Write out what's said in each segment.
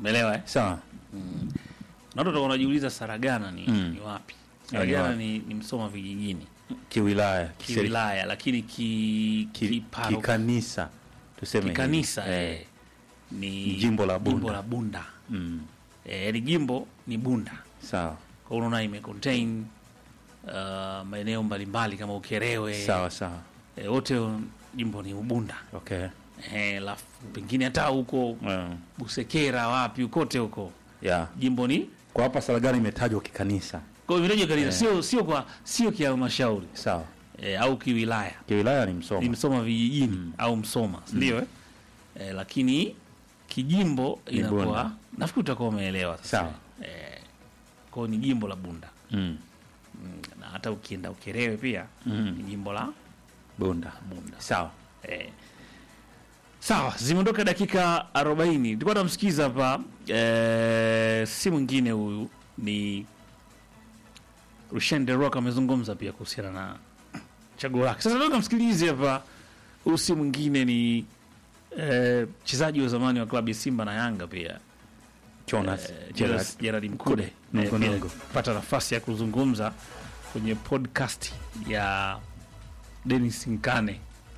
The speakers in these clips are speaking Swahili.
Umeelewa eh? sawa Na watu watakuwa wanajiuliza Saragana ni, Mm. ni wapi? ni Saragana wapi? ni, ni Msoma vijijini kiwilaya kiseri- kiwilaya, lakini ki, ki- kiparo- kikanisa tuseme hivi. kikanisa eh, eh, ni Jimbo la Bunda. jimbo la Bunda. mm, Eh, yaani jimbo ni Bunda. sawa Kwa hiyo unaona ime contain uh, maeneo mbalimbali kama Ukerewe sawa sawa eh, wote jimbo ni Ubunda. okay Eh, alafu pengine hata huko mm, Busekera wapi kote huko yeah. jimbo ni kwa hapa Saragana imetajwa kikanisa kwa hiyo vile kanisa sio sio kwa sio kihalmashauri sawa eh, au kiwilaya kiwilaya ni ni Msoma Msoma vijijini au Msoma si ndio eh? eh, lakini kijimbo Ni inakuwa Bunda. nafikiri utakuwa umeelewa sasa Sawa. eh, kwa hiyo ni jimbo la Bunda mm, mm, na hata ukienda Ukerewe pia mm, ni jimbo la Bunda Bunda sawa eh. Sawa, zimeondoka dakika 40. Tulikuwa tunamsikiza hapa eh, si mwingine huyu ni Rushen De Rock amezungumza pia kuhusiana na chaguo lake. Sasa tunataka msikilize hapa, huyu si mwingine ni eh, mchezaji wa zamani wa klabu ya Simba na Yanga pia Jonas eh, Gerard. Gerard- Gerard Mkude Nungu, Eh, pia nungu. pata nafasi ya kuzungumza kwenye podcast ya Dennis Nkane.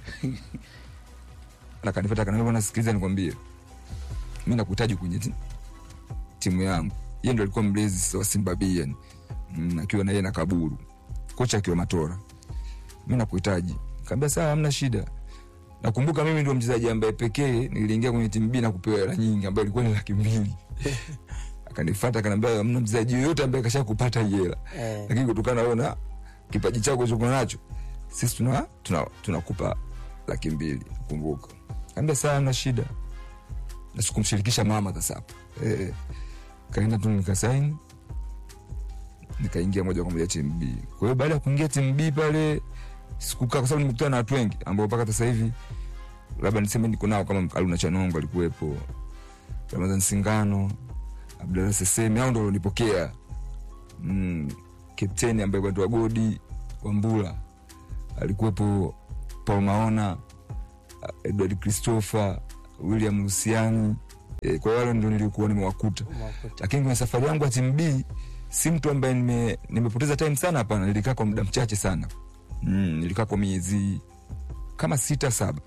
akanipata kaniambia, bwana, sikiliza nikwambie, mi nakuhitaji kwenye ti- timu yangu. Yeye ndo alikuwa mlezi sasa wa Simba B yani, mm, akiwa na yeye na Kaburu, kocha akiwa Matora. Mi nakuhitaji. Kaambia sawa, hamna shida. Nakumbuka mimi ndio mchezaji ambaye pekee niliingia kwenye timu B na kupewa hela nyingi ambayo ilikuwa ni laki mbili. Akanifuata akaniambia, hamna mchezaji yoyote ambaye kasha kupata hii hela Eh. lakini kutokana na wewe na kipaji chako ulichokuwa nacho sisi tuna tuna tunakupa laki mbili kumbuka kaambia saa na shida na sikumshirikisha mama sasa hapo eh, kaenda tu nikasaini nikaingia moja kwa moja timu B. Kwa hiyo baada ya kuingia timu B pale sikukaa, kwa sababu nimekutana na watu wengi ambao mpaka sasa hivi labda niseme niko nao kama Haruna Chanongo alikuwepo, Ramadhan Singano, Abdalla Sesemi, hao ndio walionipokea mm, kapteni ambaye kwa Godi Wambula alikuwepo, Paul Maona, Edward Christopher, William Lusiani. E, kwa hiyo wale ndio nilikuwa nimewakuta, lakini kwenye safari yangu ya timu B si mtu ambaye nime, nimepoteza time sana. Hapana, nilikaa kwa muda mchache sana mm, nilikaa kwa miezi kama sita saba,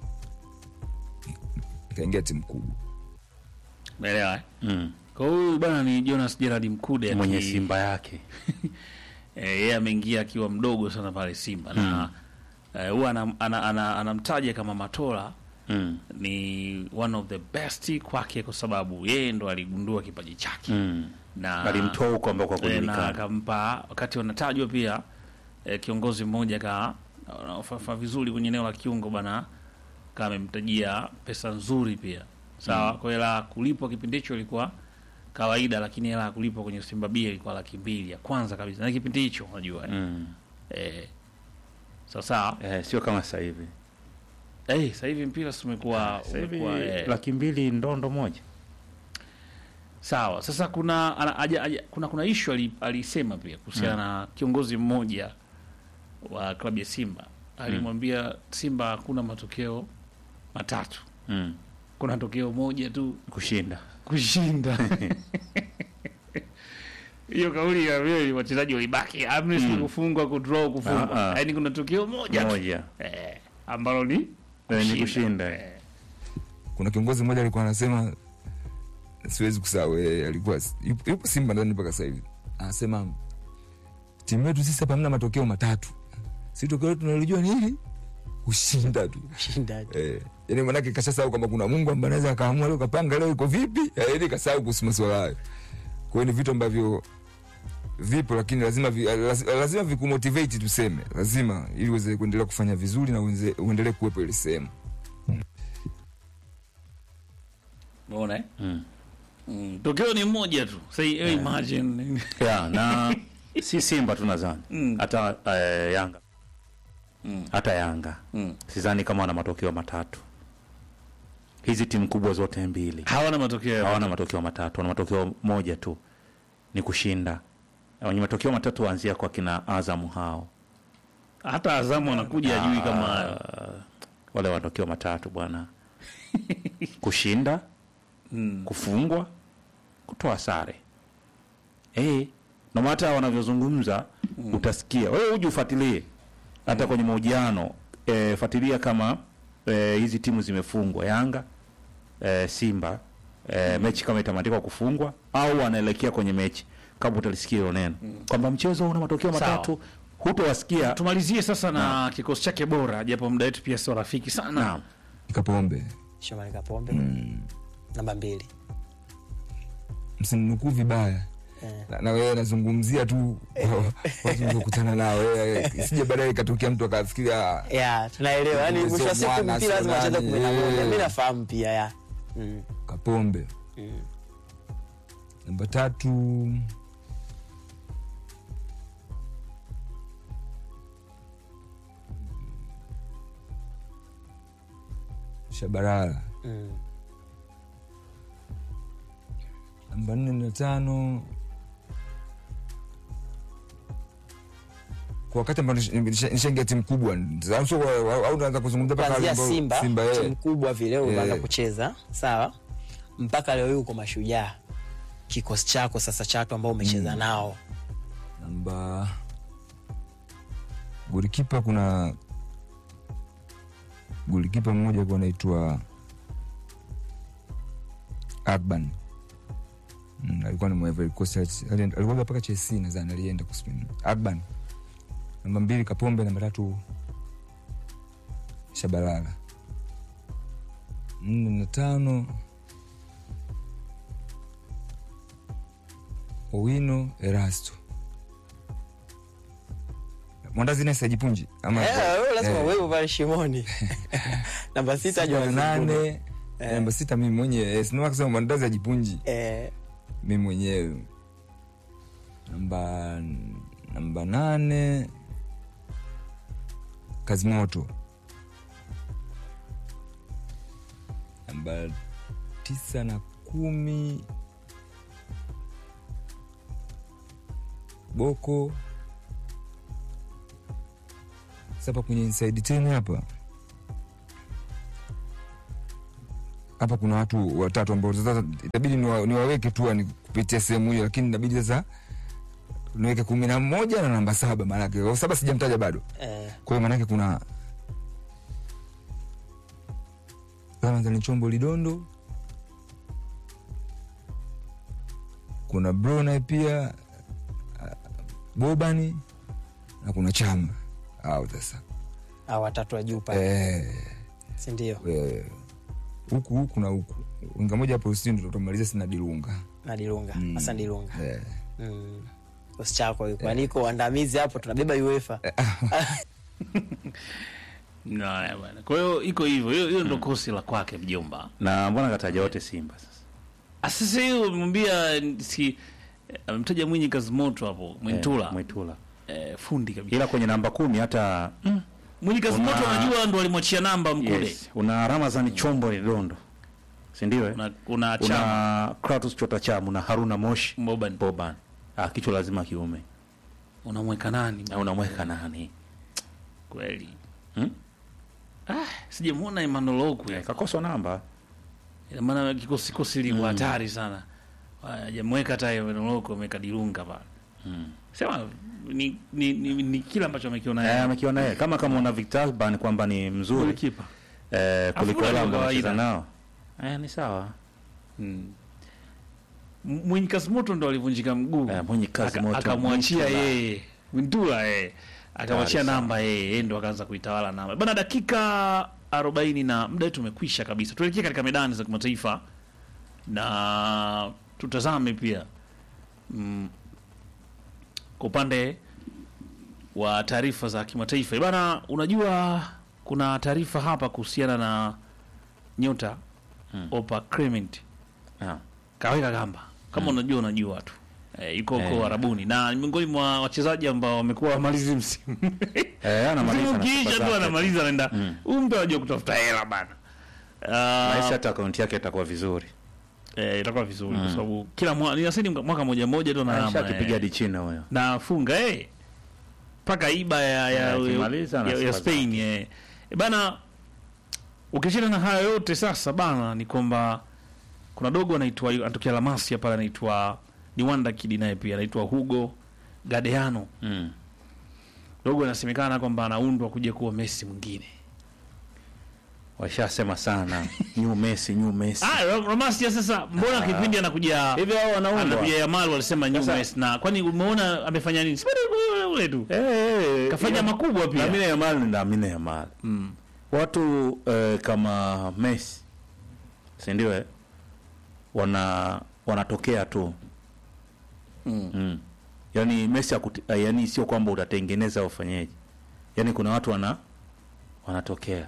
nikaingia timu kubwa. Umeelewa eh? mm. Kwa hiyo huyu bwana ni Jonas Gerard Mkude mwenye aki- Simba yake eh, yeye ameingia akiwa mdogo sana pale Simba na eh, huwa anam- ana- ana- anamtaja kama Matola mm. ni one of the best kwake kwa sababu yeye ndo aligundua kipaji chake Mm. na alimtoa huko ambako eh, na hakujulikana akampa wakati wanatajwa pia eh, kiongozi mmoja ka anafafa vizuri kwenye eneo la kiungo bana kama amemtajia pesa nzuri pia sawa kwa hela ya kulipwa kipindi hicho ilikuwa kawaida lakini hela ya kulipwa kwenye Simba B ilikuwa laki mbili ya kwanza kabisa na kipindi hicho unajua eh. mm. eh, sawa sawa eh, sio kama sasa hivi eh, sasa hivi mpira si umekuwa Sasa hivi umekuwa eh, laki mbili ndondo moja Sawa. Sasa kuna ana, aja, aja, kuna kuna issue ali, alisema pia kuhusiana na kiongozi mmoja wa klabu ya Simba alimwambia Simba hakuna matokeo matatu, mm. kuna tokeo moja tu kushinda kushinda. Hiyo kauli ya wewe wachezaji walibaki amnes Mm. kufungwa kudraw kufungwa, Ah, ah. yaani kuna tokeo moja tu moja eh, ambalo ni Eh, ni kushinda. Eh, kuna kiongozi mmoja alikuwa anasema siwezi kusahau yeye alikuwa yupo, yupo simba ndani mpaka sasa hivi anasema timu yetu sisi hapa hamna matokeo matatu si tokeo letu tunalijua ni hili kushinda tu Ushindaji. eh, yani manake kashasahau kwamba kuna mungu ambaye anaweza akaamua leo kapanga leo iko vipi eh, yani kasahau kuhusu masuala hayo kwa hiyo ni vitu ambavyo vipo lakini lazima vi, lazima, lazima vikumotivate tuseme lazima ili uweze kuendelea kufanya vizuri na uenze- uendelee kuwepo ile sehemu umeona eh? mm. Mm, tokeo ni moja tu. Sasa yeah. imagine yeah, na si Simba tu nadhani Mm. hata eh, Yanga Mm. hata Yanga mm. sidhani kama wana matokeo matatu. Hizi timu kubwa zote mbili hawana matokeo hawana matokeo matatu, wana matokeo moja tu, ni kushinda. Na Wenye matokeo matatu waanzia kwa kina Azamu hao hata Azamu anakuja ajui kama hayo. Ah, wale wana matokeo matatu bwana, kushinda, Mm. kufungwa kutoa sare eh, na hata wanavyozungumza utasikia wewe, uje ufuatilie hata kwenye mahojiano eh, fuatilia kama eh, hizi timu zimefungwa Yanga eh, Simba eh, mechi kama itamandikwa kufungwa au wanaelekea kwenye mechi, kama utalisikia hilo neno kwamba mchezo una matokeo Sawa. matatu, hutowasikia tumalizie sasa na kikosi chake bora japo muda wetu pia sio rafiki sana naam. Kapombe, Shomari Kapombe namba mbili msininukuu vibaya Eh. na, na wewe nazungumzia tu watu niliokutana nao eh, isije baadaye ikatokea mtu akafikiria ya tunaelewa yani Mchezo mwisho wa siku mwana, mpira lazima sio acheze nani, kumi na moja eh. mi nafahamu pia ya mm. Kapombe. Mm. Namba tatu Shabalala. Mm. Namba nne na tano kwa wakati ambao nish- nisha- nishaingia timu kubwa Sasa sio wa- wa- au unaanza kuzungumzia mpaka kuanzia wale ambao- Simba, Simba eh. timu kubwa vile unaanza Eh. kucheza sawa, mpaka leo hii uko Mashujaa, kikosi chako sasa cha watu ambao umecheza nao namba golikipa kuna golikipa mmoja alikuwa anaitwa Agban Mm, alikuwa ni mwa Ivory Coast, ali- alikuwa mpaka Chelsea nadhani alienda kuspin Agban namba mbili Kapombe namba tatu Shabalala nne na tano Owino Erasto Mwandazi naye sajipunji ama Eh, wewe lazima Eh. uwepo pale shimoni namba sita sita Jonas na Mkude. nane namba sita mimi mwenyewe sinaa kusema mwandazi ajipunji Eh, mimi mwenyewe namba namba nane kazimoto namba tisa na kumi boko sapa kwenye inside ten hapa hapa kuna watu watatu ambao sasa itabidi niwa- niwaweke tu ni kupitia sehemu hiyo, lakini inabidi sasa niweke kumi na moja na namba saba maanake kwa saba sijamtaja bado. eh, Kwa hiyo maanake kuna Ramadhani Chombo Lidondo, kuna Bro naye pia ah, Bobani na kuna Chama au sasa hao watatu wa juu pale eh, sindio eh, huku huku na huku winga moja hapo usini ndo tutamaliza sina Dilunga na Dilunga Mm. hasa Dilunga eh. Mm. kikosi chako yuko niko waandamizi hapo tunabeba UEFA Haya bwana. kwa hiyo iko hivyo hiyo hiyo ndo kosi la kwake mjomba na mbona kataja wote Simba sasa Ah, sasa hiyo umemwambia si amemtaja mwinyi kazi moto hapo mwintula Eh, Mwitula eh, fundi kabisa ila kwenye namba kumi hata mm, mwinyi kazi Una- moto anajua ndo alimwachia namba mkude yes, una Ramazani Chombo Lidondo sindio eh? una, una chama una Kratos Chota Chamu na Haruna Moshi Boban Boban ah, kichwa lazima kiume unamweka nani na unamweka nani kweli hmm? ah, sijamwona Emmanuel Okwi eh, kakoswa namba Ina maana kikosi kosi liko hatari sana hajamweka hata Emmanuel Okwi ameweka Dilunga pale mm. sema ni, ni, ni, ni kile ambacho amekiona eh, yeye amekiona yeye kama kama una Victor Alban kwamba ni mzuri golikipa eh, kuliko Afu wale kwa ambao kawaida. anacheza nao eh, ni sawa Mm. M- Mwinyi Kasimoto ndo alivunjika mguu Eh, Mwinyi Kasimoto, Aka- akamwachia Mwintula. yeye Wintula eh. akamwachia Hatari namba yeye yeye ndo akaanza kuitawala namba bana dakika arobaini na muda wetu umekwisha kabisa tuelekee katika medani za kimataifa na tutazame pia mm, kwa upande wa taarifa za kimataifa bana unajua kuna taarifa hapa kuhusiana na nyota Mm. Opa Clement ah. kaweka kamba kama unajua unajua tu e, yuko huko Eh. Arabuni na ni miongoni mwa wachezaji ambao wamekuwa wamalizi msimu eh, anamaliza msimu na ukiisha sifa tu zake. anamaliza anaenda Mm. huyu mtu anajua kutafuta hela bana Nahisi uh, hata akaunti yake itakuwa vizuri eh, itakuwa vizuri kwa Mm. sababu kila mwa, ninasema ni mwaka moja moja tu na akipiga eh, di chino huyo na funga eh mpaka iba ya ya, Eh, akimaliza na ya, ya sifa Spain eh. E bana ukiachana na hayo yote sasa bana ni kwamba kuna dogo anaitwa anatokea Lamasia pale anaitwa ni Wanda Kid naye pia anaitwa Hugo Gadeano. Mm. Dogo anasemekana kwamba anaundwa kuja kuwa Messi mwingine. Washasema sana new Messi, new Messi. Ah, Lamasia sasa mbona kipindi anakuja Hivi hao wanaundwa. anakuja Yamal walisema new Sasa- Messi na kwani umeona amefanya nini? Sipende ule ule tu. Eh, eh, Kafanya ila- makubwa pia. Lamine Yamal ni Lamine Yamal. Mm. Watu eh, kama Messi si ndio eh? wana wanatokea tu Mm. mm. Yaani Messi akuti, eh, yaani sio kwamba utatengeneza ufanyeje, yaani kuna watu wana wanatokea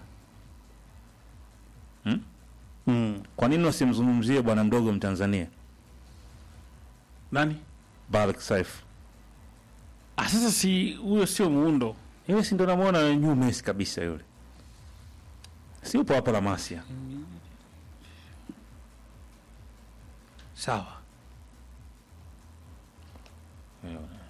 mm? Mm. Kwa nini wasimzungumzie bwana mdogo Mtanzania Nani? Barak Saif? Ah, sasa si huyo sio muundo. Yeye si ndo namuona new Messi kabisa yule, si upo hapa La Masia Sawa. Eh,